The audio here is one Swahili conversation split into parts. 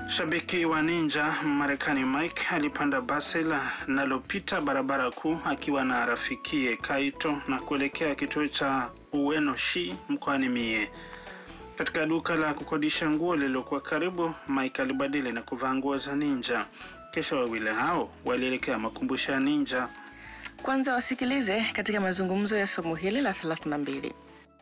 Shabiki wa Ninja Marekani Mike alipanda basi linalopita barabara kuu akiwa na rafikie Kaito na kuelekea kituo cha Ueno Shi mkoani Mie. Katika duka la kukodisha nguo lililokuwa karibu, Mike alibadili na kuvaa nguo za ninja. Kisha wawili hao walielekea makumbusho ya ninja. Kwanza wasikilize katika mazungumzo ya somo hili la 32.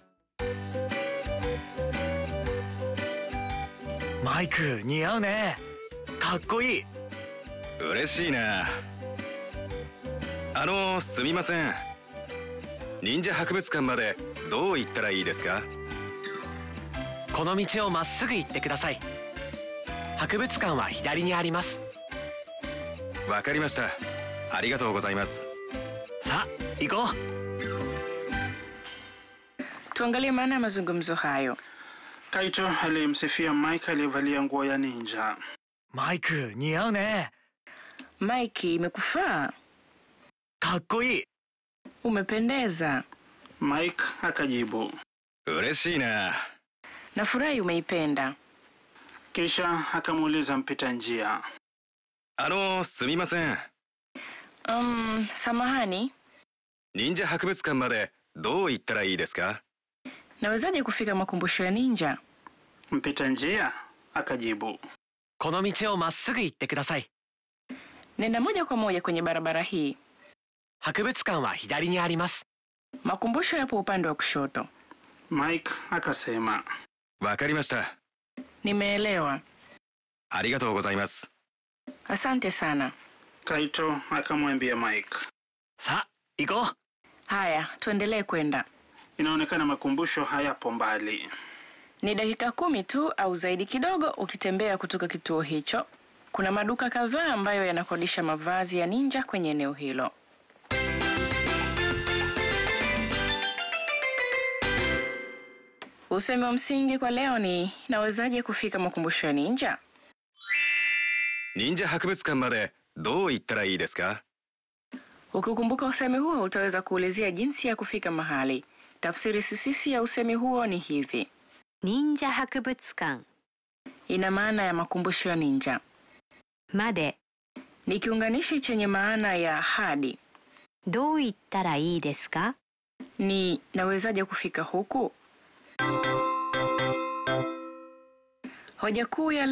マイク似合うねかっこいい嬉しいなあのすみません忍者博物館までどう行ったらいいですかこの道をまっすぐ行ってください博物館は左にありますわかりましたありがとうございますさあ行こう Tuangalie maana ya mazungumzo hayo. Kaito alimsifia Mike aliyevalia nguo ya ninja. マイク似合うね Mike, imekufaa, かっこいい umependeza, Mike akajibu, 嬉しいな nafurahi umeipenda. kisha akamuuliza mpita njia. あのすみません Um, samahani, 忍者博物館までどう行ったらいいですか nawezaje kufika makumbusho ya ninja? Mpita njia akajibu, この道をまっすぐ行ってください Nenda moja kwa moja kwenye barabara hii. 博物館は左にあります Makumbusho yapo upande wa kushoto. Mike akasema, わかりました Nimeelewa, ありがとうございます asante sana. Kaito akamwambia Mike. さあ行こう Haya, tuendelee kwenda. Inaonekana makumbusho hayapo mbali. Ni dakika kumi tu au zaidi kidogo ukitembea kutoka kituo hicho. Kuna maduka kadhaa ambayo yanakodisha mavazi ya ninja kwenye eneo hilo. Usemi wa msingi kwa leo ni nawezaje kufika makumbusho ya ninja? 忍者博物館までどう行ったらいいですか Ukikumbuka usemi huo utaweza kuulizia jinsi ya kufika mahali. Tafsiri sisisi ya usemi huo ni hivi: 忍者博物館 ina maana ya makumbusho ya ninja, まで ni kiunganishi chenye maana ya hadi, どう行ったらいいですか ni nawezaje kufika huku. Hoja kuu ya